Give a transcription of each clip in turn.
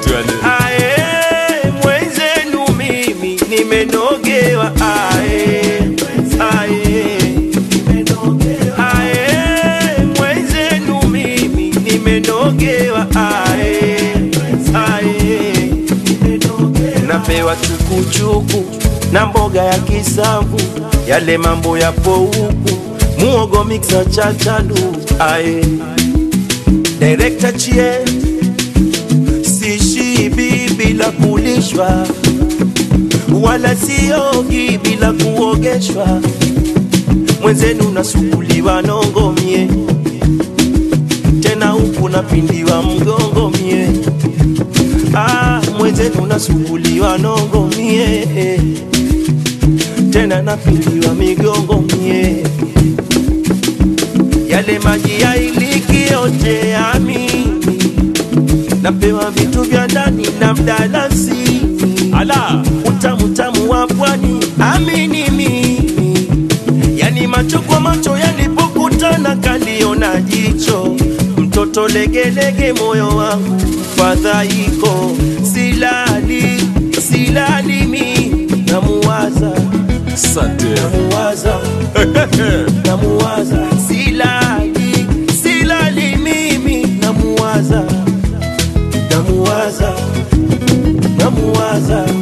tu yani. Ae, mwenzenu mimi nimenogewa ae, ae. Ae, mwenzenu mimi nimenogewa ae, ae. Napewa chukuchuku na mboga ya kisamvu, yale mambo yapo huku, muogo mixa chachadu ae. Director chie sishibi bila kulishwa, wala siogi bila kuogeshwa. Mwenzenu nasukuliwa nongo mie, tena huku napindiwa mgongo mie. Ah, mwenzenu nasukuliwa nongo mie, tena napindiwa migongo mie. Yale maji ya iliki yote ya mimi napewa vitu vya ndani na mdalasi Ala, utamu tamu wa pwani amini mimi yani macho kwa macho yalipokutana kaliona jicho mtoto legelege moyo wangu fadhaiko silali silali mi namuwaza asante. namuwaza namuwaza silali silali mimi namuwaza namuwaza namuwaza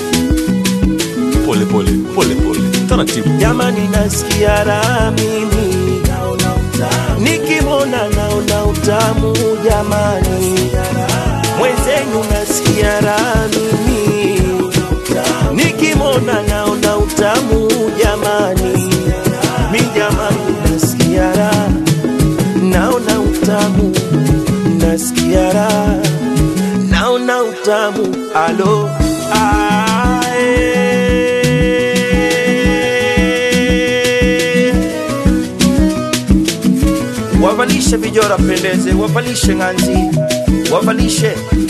Pole pole, pole pole. Taratibu. jamani nasikia raha mimi nikimwona naona utamu jamani mwenzenu nasikia raha mimi nikimwona naona utamu jamani mi jamani nasikia raha naona utamu nasikia raha naona utamu alo ae. wavalishe vijora pendeze wavalishe ng'anzi wavalishe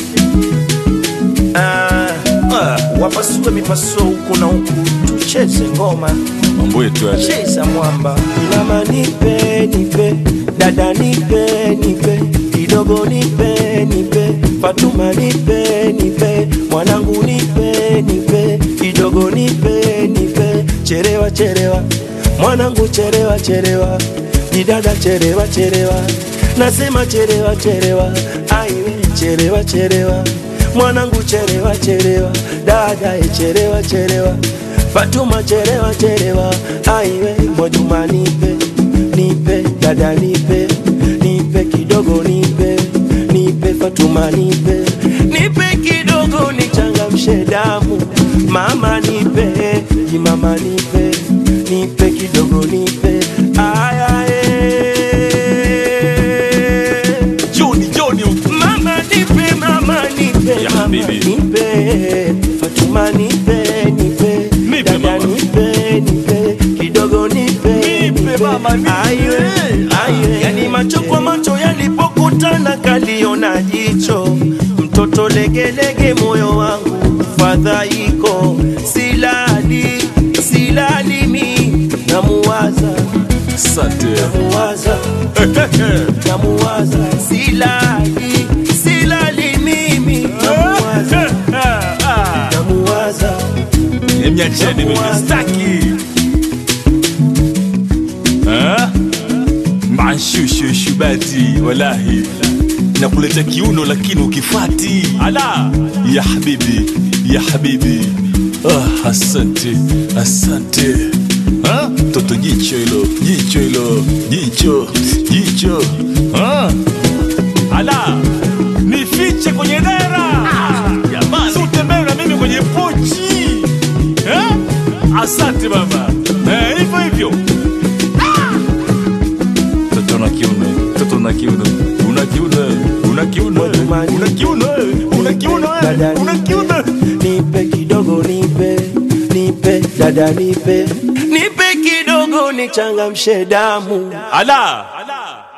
ah, ah, wapasue mipasuo huku na huku tucheze ngoma Mambo yetu yale. cheza mwamba mama nipe nipe dada nipe nipe kidogo nipe nipe fatuma nipe nipe mwanangu nipe nipe kidogo nipe nipe cherewa cherewa mwanangu cherewa cherewa didada cherewa cherewa nasema cherewa cherewa aiwe cherewa cherewa mwanangu cherewa cherewa dada e cherewa cherewa Fatuma cherewa cherewa, aiwe Mwajuma nipe nipe, dada nipe nipe kidogo nipe nipe, Fatuma nipe nipe kidogo nichangamshe damu, mama nipe jimama nipe nipe kidogo nipe aya eh. Joni, Joni. Mama nipe, mama nipe, Ya mama habibi. nipe, Fatuma nipe, nipe, Nipe, dada mama. nipe, nipe, kidogo nipe, Nipe, mama, nipe. Aiwe, aiwe. Yani macho kwa macho yalipokutana kaliona jicho, mtoto legelege, moyo wangu fadhaiko, silali silali mi namuwaza Asante. namuwaza namuwaza silali silali mimi namuwaza namuwaza Niacheni mimi staki. Ah? Manshushu shubati wallahi. Nakuleta kiuno lakini ukifati. Ala, ya habibi, ya habibi. Ah, asante, asante. Ah, toto jicho hilo, jicho hilo, jicho, jicho. Ah. Ala, nifiche kwenye dera. Jamani, utembee na mimi kwenye pochi. Eh? Asante baba. Eh, hivyo hivyo. Toto na kiuno, toto na kiuno, una kiuno, una kiuno, una kiuno, una kiuno, Dada una kiuno. nipe kidogo nipe nipe dada nipe nipe kidogo nichangamshe damu Ala, ala.